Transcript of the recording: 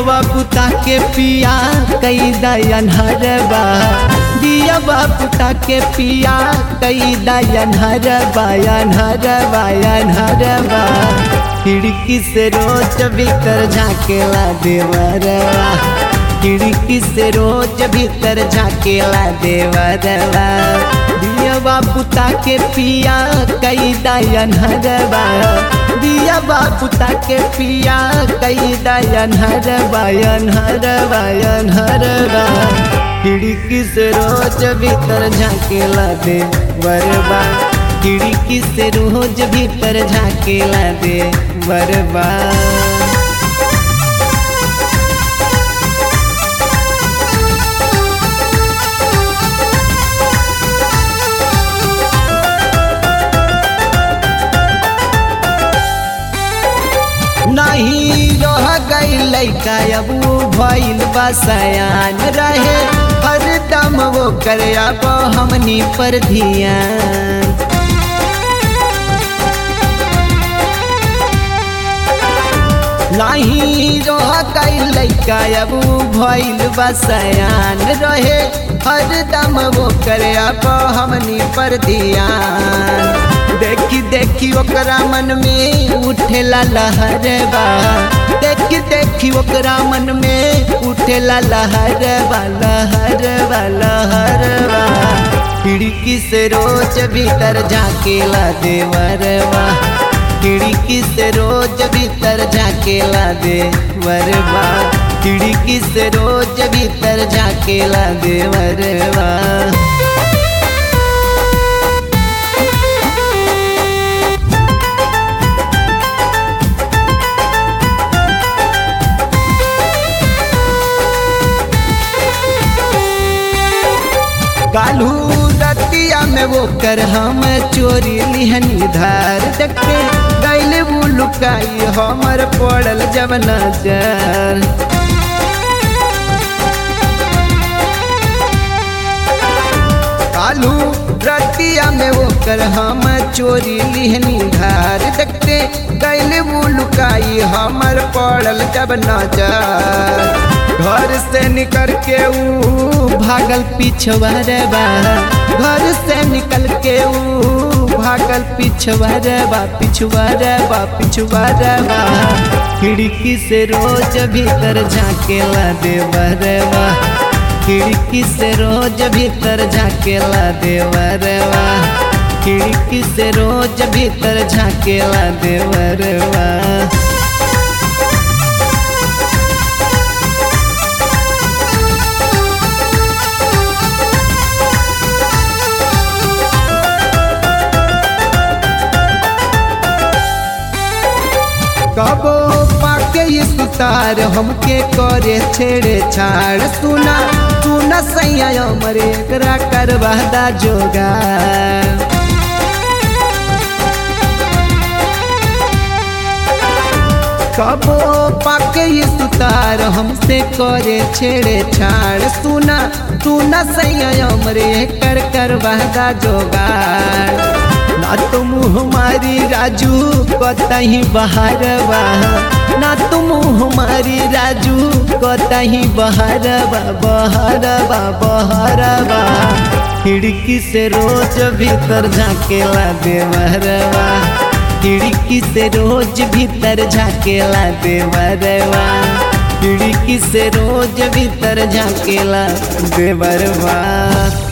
दियवा पुता के पिया कई दयन हरबा दियवा पुता के पिया कई दयन हरबा यन हरबा यन हरबा खिड़की से रोज भीतर झाकेला देवरवा खिड़की से रोज भीतर झाकेला देवरवा दियवा पुता के पिया कई दयन हरबा दिया बापुता के पिया कई दयन हरबा यन हरबा यन हरबा खिड़की से रोज भीतर झाकेला दे बरबा खिड़की से रोज भीतर झाकेला दे बरबा नहीं रह गई लैका अब वो भइल बसयान रहे हर दम वो करे अब हमनी पर धियान नहीं रह गई लैका अब वो भइल बसयान रहे हर दम वो करे अब हमनी पर धियान देखी देखी ओकरा मन में उठेला लहरबा देखी देखी ओकरा मन में उठेला लहरबा लहरबा लहरबा खिड़की से रोज भीतर झाकेला देवरबा खिड़की से रोज भीतर झाकेला देवरबा खिड़की से रोज भीतर झाकेला देवरबा कालू रतिया में वो कर हम चोरी लिहनी धार देखे गैले वो लुकाई हमर पड़ल जब नजर कालू रतिया में वो कर हम चोरी लिहनी धार देखते गैले वो लुकाई हमर पड़ल जब नजर घर से निकल के ऊ भागल पिछवारबा घर से निकल के ऊ भागल पिछवारबा पिछवारबा पिछवारबा खिड़की से रोज भीतर झाकेला देवरबा खिड़की से रोज भीतर झाकेला देवरबा खिड़की से रोज भीतर झाकेला देवरबा कबो पाके ये सुतार हमके करे छेड़े छाड़ सुना सुना सैया मरे एकरा करवादा जोगा कबो पाके ये सुतार हमसे करे छेड़े छाड़ सुना सुना सैया मरे कर करवादा जोगाड़ ना तुम हमारी राजू कतही बहारबा ना तुम हमारी राजू कतही बहारबा बहारबा बहारबा खिड़की से रोज भीतर झाकेला देवरबा खिड़की से रोज भीतर झाकेला देवरबा खिड़की से रोज भीतर झाकेला देवरबा